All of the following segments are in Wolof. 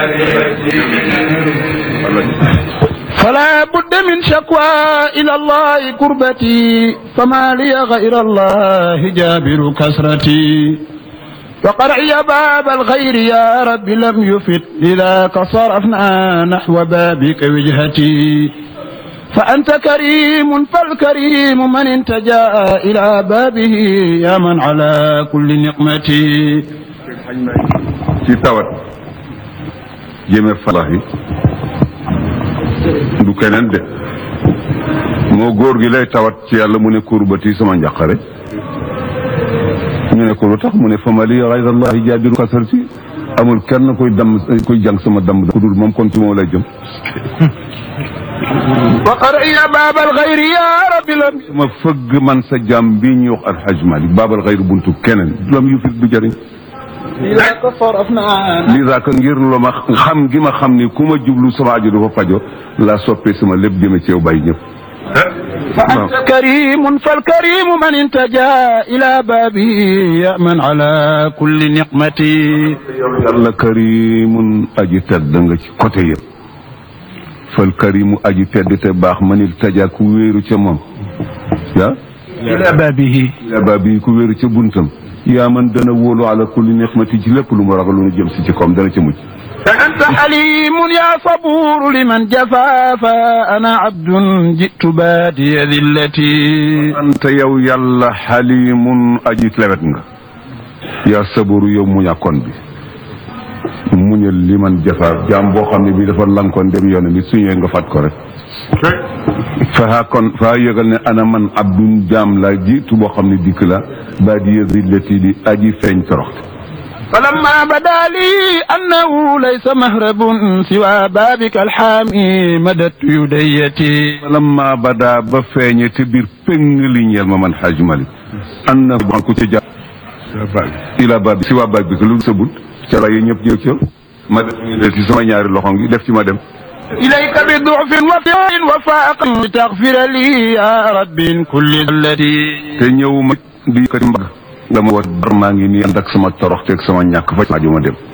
فلا بد من شكوى إلى الله كربتي فما لي غير الله جابر كسرتي وقرعي باب الغير يا رب لم يفت لذاك صرفنا نحو بابك وجهتي فأنت كريم فالكريم من انتجا إلى بابه يا من على كل نقمتي ci tawat jëme falahi du keneen de moo góor gi lay tawat ci yàlla mu ne kurbati sama njàqare ñu ne ko lu tax mu ne famali gayra allahi jaabiru kasarti amul kenn koy damm koy jàng sama damm ku dul moom kon ci moom lay jëm وقرعي باب الغير يا رب لم ma fëgg man sa jàmm bi ñuy wax alxaj malik baabal xayr buntu keneen lam yu fit du jëriñ لذاك صرفنا lii daaka ngir lu ma xam gi ma xam ni ku ma jublu sama aju dafa fajo la soppee sama lépp jëme ci yow bàyyi ñëpp فأنت كريم فالكريم من انتجا إلى بابه يا من على كل نقمتي yàlla karimun aji tedd nga ci côté yëpp fal karimu aji tedd te baax manil taja ku wéeru ca moom yaa إلى بابه ila baa bi ku wéeru ca buntam yaa man dana wóolu ala kulli nixmati ci lépp lu mu ragal lu nu jëm si ci koom dana ca mucc فأنت حليم يا صبور لمن جفا فأنا عبد جئت بادي ذلتي anta yow yàlla xalimun aji lewet nga yaa saburu yow muñàkkoon bi muñal li man jafaar jaam boo xam ne bi dafa lankoon dem yoon bi suñee nga fat ko rek fahaa kon faa yëgal ne ana man abdun jaam la jiitu boo xam ne dikk la baadiya zillati di aji feeñ toroxte فلما بدا لي أنه ليس مهرب سوى بابك الحامي مددت يديتي lamma badaa ba feeñe te biir péng li ñeel ma man xaaj malik an na ban ku ca jàpp ila baab si waa baab bi que lu sa bunt ca la yi ñëpp ñëw ci yow ma def ñu del ci sama ñaari loxo ngi def ci ma dem إليك بضعف وفاء وفاق لتغفر لي يا رب من كل التي te ñëw ma di yëkkati mbagg nga ma war bar maa ngi nii ànd ak sama torox teeg sama ñàkk fa aju ma dem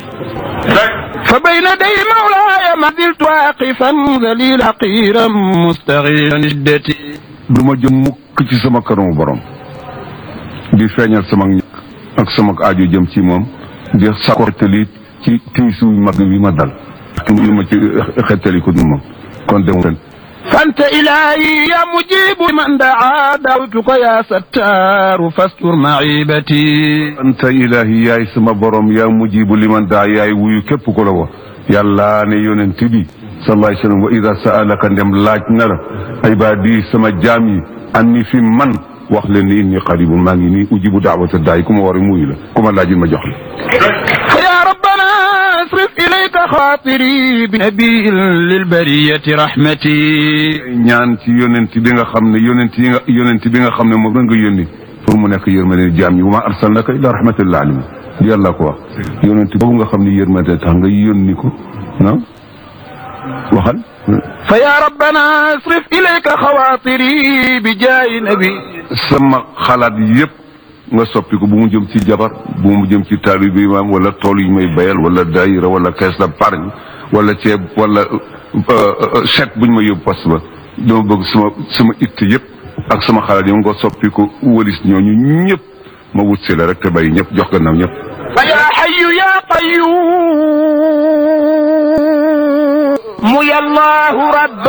فبين يدي مولاي ما زلت واقفا ذليل حقيرا مستغيرا جدتي du ma jëm mukk ci sama kanamu borom di feeñal sama ñàkk ak sama aajo jëm ci moom di sako xettali ci tiisu mag bi ma dal lu ma ci xettali ko du moom kon dem ren فأنت إلهي يا مجيب من دعا دعوتك يا ستار فاستر معيبتي anta ilahi yaay sama borom yaa mujibu liman daa yaay wuyu képp ko la wax yàlla ne yonent bi sallallahu alayhi wa sallam wa ida saalaka ndem laaj na la ibaadi sama jaam yi anni fi man wax leen ni inni qaribun maa ngi nii ujibu daawata daay ku ma war a muyu la ku ma laajin ma jox la فيا ربنا اصرف إليك خاطري بنبي للبرية رحمتي ñaan ci yonent bi nga xam ne yonent yi nga yonent bi nga xam ne moom la nga yónni pour mu nekk yërmande jaam yi wa ma arsalnaka illa rahmatan lil alamin yàlla ko wax yonent boobu nga xam ne yërmande tax nga yónni ko ah waxal فيا ربنا اصرف إليك خواطري بجاه نبي sama xalaat yëpp nga soppi ko bu mu jëm ci jabar bu mu jëm ci taalibe imaam wala tool yi may bayal wala daayira wala caisse d'épargne wala ceeb wala chèque buñ ma yóbbu poste ba dama bëgg sama sama itte yëpp ak sama xalaat yi nga soppi ko walis ñooñu ñëpp ma wut si la rek te bàyyi ñëpp jox gannaaw ñëpp فيا حي يا قيوم يا الله رب